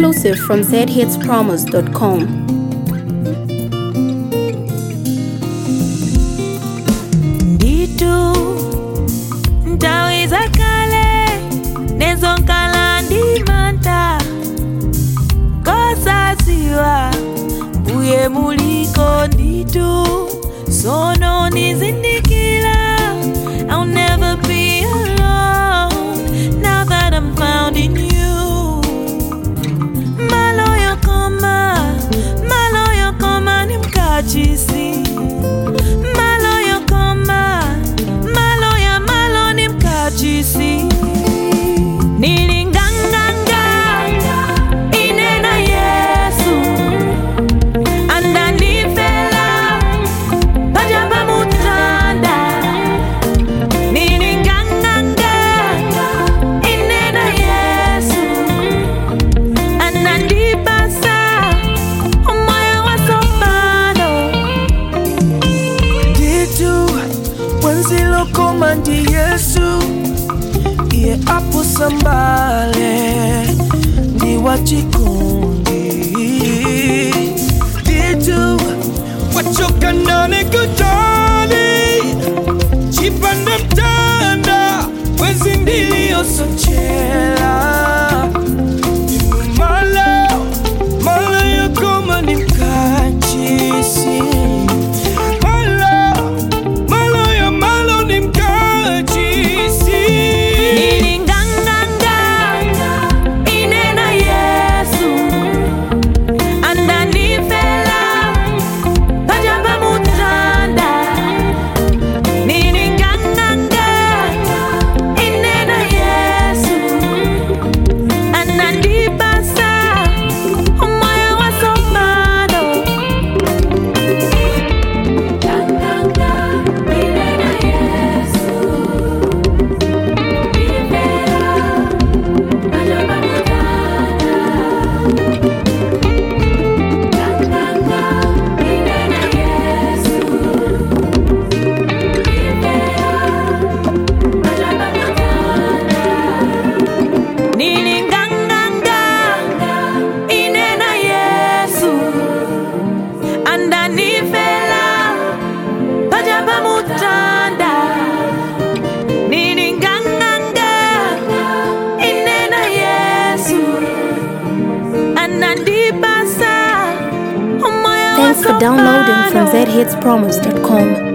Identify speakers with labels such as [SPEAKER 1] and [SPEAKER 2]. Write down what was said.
[SPEAKER 1] Exclusive from zhitspromos.com.
[SPEAKER 2] nditu nthawi zakale nezonkala ndi mantha kosadziwa mbuye muliko nditu sono nizindikira I'll never be alone now that I'm found in you maloyo koma maloyo koma ni mkachisi maloyo koma maloya malo ni mkachisi nilinganganga inena yesu andanifela pajamba mutanda nilinganganga inena yesu anandibasa umoya wasopano
[SPEAKER 3] nditu wenzilokoma ndi yesu iye apusambale ndi wachikundi nditu wachokanane kutali chipanda mtanda wezi ndiliyosochela malo malo yokoma ni mkachisi malo malo ya malo ni mkachisi
[SPEAKER 2] nilinganganga inena yesu andanifela pajamba mutanda nilinganganga inena yesu anandibasa umoya wasopano Ganganga, inena yesu nilinganganga inena yesu andanifela pajamba mutanda nilinganganga inena yesu anandibasa umoya
[SPEAKER 1] Thanks for downloading from
[SPEAKER 2] wasopano.
[SPEAKER 1] zhitspromos.com.